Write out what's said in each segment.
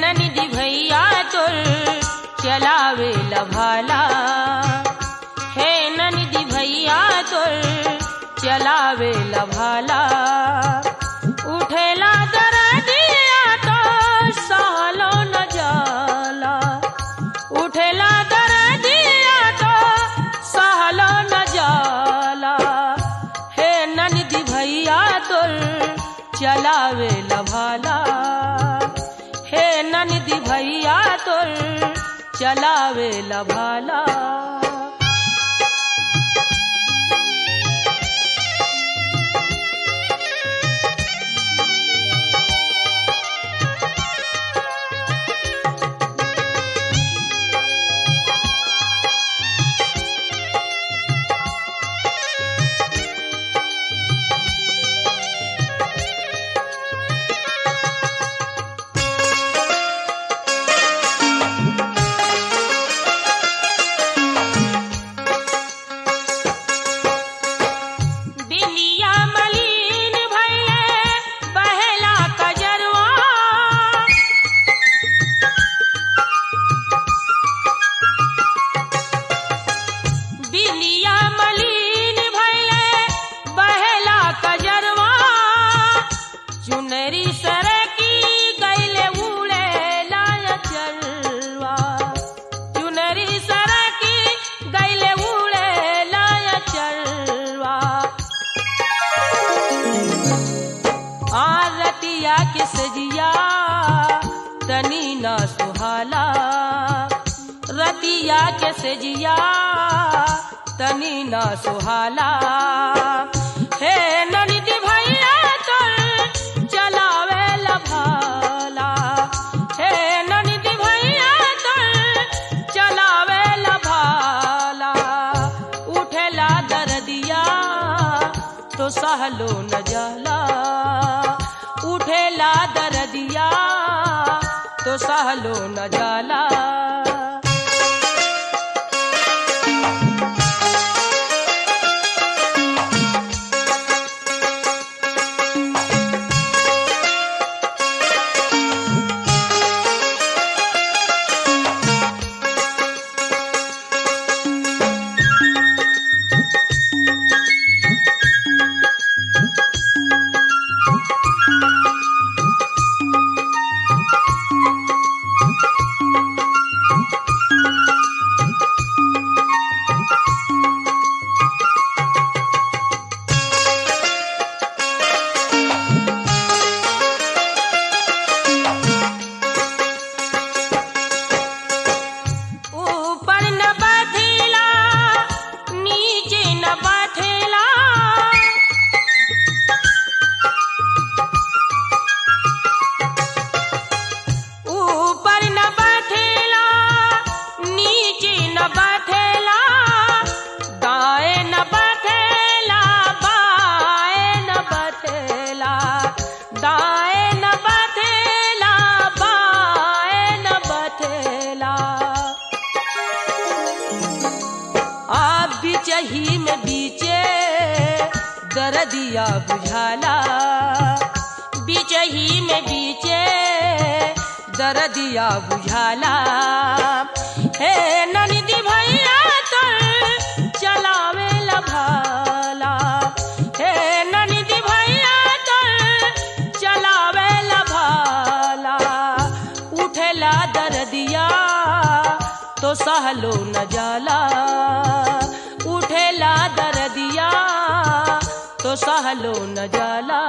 ननिधि भैया तुर चलावे लभाला हे ननिधि भैया तुर चलावे लभाला उठेला दरदिया तो सहलो न जाला उठेला दरदिया तो सहलो न जाला हे ननिधि भैया तुर चलावे लभाला हे ननिधि भैया तुर चलावे लभाला बिलिया मलिन भैले बहेला कजरवा बिलिया मलिन भैले बहेला कजरवा चुनरी सरकी गैले उड़े लाय चलवा चुनरी सरकी गैले उड़े लाय चलवा आरतिया के सजिया तनी ना सुहाला रतिया के सजिया तनी ना सुहाला हे ननिधि भैया तुर चलावे लभाला हे ननिधि भैया तुर चलावे लभाला उठेला दरदिया तो सहलो न जाला उठेला दरदिया तो सहलो न जाला ऊपर न बैठेला नीचे न बैठेला ऊपर न बैठेला नीचे न बैठेला दाएं न बैठेला बाएं न बैठेला दाएं न बैठेला बाएं न बैठेला आप बिचही में बीचे दरदिया बुझाला बिचही में बीचे दरदिया बुझाला हे ननिधि भैया तुर चलावे लभाला हे ननिधि भैया तुर चलावे लभाला उठेला दरदिया तो सहलो न जाला उठेला दरदिया तो सहलो न जाला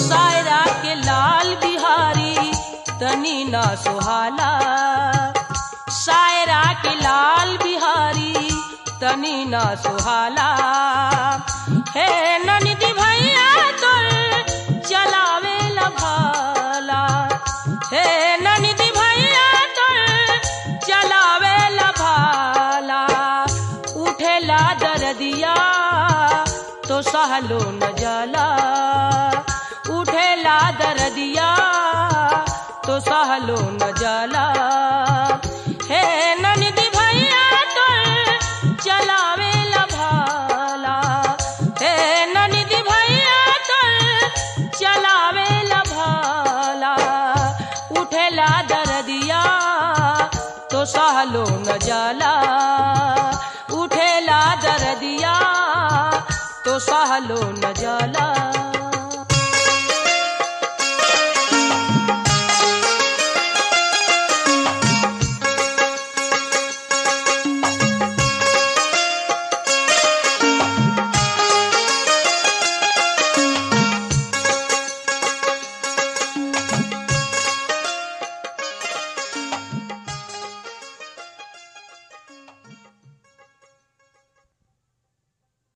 सायरा के लाल बिहारी तनी ना सुहाला सायरा के लाल बिहारी तनी ना सुहाला हे ननिधि भैया तोर चलावे भाला हे ननिधि भैया तोर चलावे भाला उठेला दरदिया तो सहलो न जाला उठेला दरदिया तो सहलो न जाला हे ननिधि भैया तोर चलावे भाला हे ननिधि भैया तोर चलावे भाला उठेला दरदिया तो सहलो न जाला उठेला दरदिया तो सहलो न जाला